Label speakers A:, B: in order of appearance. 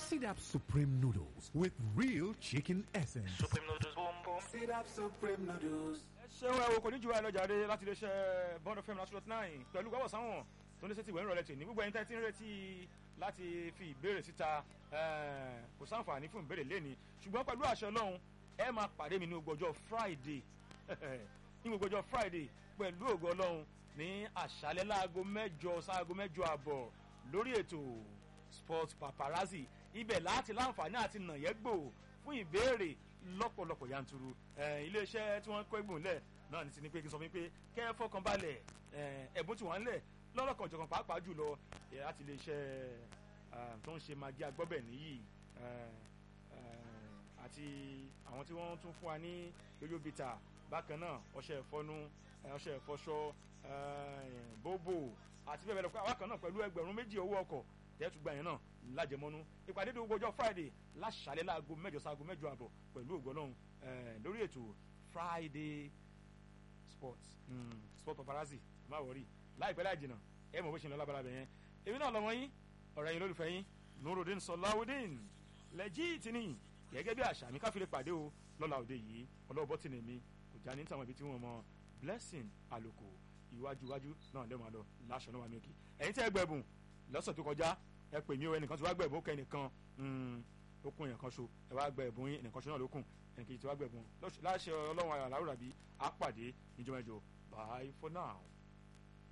A: Sit up Supreme Noodles with real chicken essence.
B: Supreme noodles, boom boom.
C: Sit up Supreme Noodles.
D: ṣé wọn wo kò ní ju ẹ lọ́jà dé láti iléeṣẹ́ bond fm láti forty nine pẹ̀lú gbọ́dọ̀ sáwọn tó ní sẹ́tì ìwé ìrọ̀lẹ́ tì ní gbogbo ẹni tẹ́ ti ń retí láti fi ìbéèrè síta eh, kò sáǹfààní fún ìbéèrè lẹ́ni ṣùgbọ́n pẹ̀lú àṣẹ ọlọ́run ẹ máa pàdé mi ní gbogbo ọjọ́ friday ní gbogbo ọjọ́ friday pẹ̀lú ògo ọlọ́run ní àṣálẹ́ láago mẹ́jọ sáago mẹ́jọ àbọ̀ lórí ètò sport paparazzi ibẹ̀ láti láǹfààní àti nàyẹ́gbò fún ìbéèrè lọ́pọ̀lọpọ̀ yanturu Eh, iléeṣẹ́ tí wọ́n kọ́ ẹ̀gbọ́n lẹ̀ náà ní ti ní pé kí n sọ fún yín pé kẹ́ ẹ fọkàn balẹ̀ eh, ẹ̀bùn tí wọ́n ń lẹ̀ lọ́lọ́kan jọ̀kan pàápàá jùlọ eh, láti iléeṣẹ́ ah, tó ń ṣe magi agbọ́bẹ̀ nìyí eh, eh, àti àwọn tí wọ́n tún fún wa ní yoyo bita bákan náà ọṣẹ ìfọnu eh, ọṣẹ ìfọṣọ eh, bóbò àti bẹ́ẹ̀ bẹ́ẹ̀ lọ bákan náà pẹ̀lú ẹgbẹ̀rún méjì owó ọkọ̀ tẹ́tù gbà yẹn náà lájẹmọ́nú ìpàdé tó gbọ́jọ́ friday láṣàlẹ̀ láago mẹ́jọ sáago mẹ́jọ àbọ̀ pẹ̀lú ògbọ́lọ́hún lórí ètò friday sports mm, sport paparazzi má wọrí láìpẹ́ láì jìnnà ẹ mọ̀ bó ṣe ń lọ lábala bẹ̀ yẹn èmi náà lọ́mọ yín ọ̀rẹ́ yín lólùfẹ́ yín nurudin sọláwùdín lẹ́jìtì ni gẹ́gẹ́ bí àṣà mi káfíńlẹ̀ pàdé o lọ́la òde yìí ọlọ́wọ́ bọ́tìnì mi kò já ní tàwọn ibi tí wọ́n mọ blessing àlòkò iwájú iwájú náà lẹ́wọ̀n àlọ́ láṣọ náà wà mí òkè ẹ̀yin tẹ́ ẹ gbẹ̀bùn lọ́sọ̀ tó kọjá ẹ pè mí o ẹnìkan tí wàá gbẹ̀bùn ó kẹ́ ẹnìkan ó kún èèyàn kan so ẹ wàá gbẹ̀bùn yín ẹnìkan so náà ló kùn ẹnìkejì tí wàá gbẹ̀bùn láṣẹ ọlọ́run àlàrúrà bí á pàdé níjọ́ mẹ́jọ bye for now.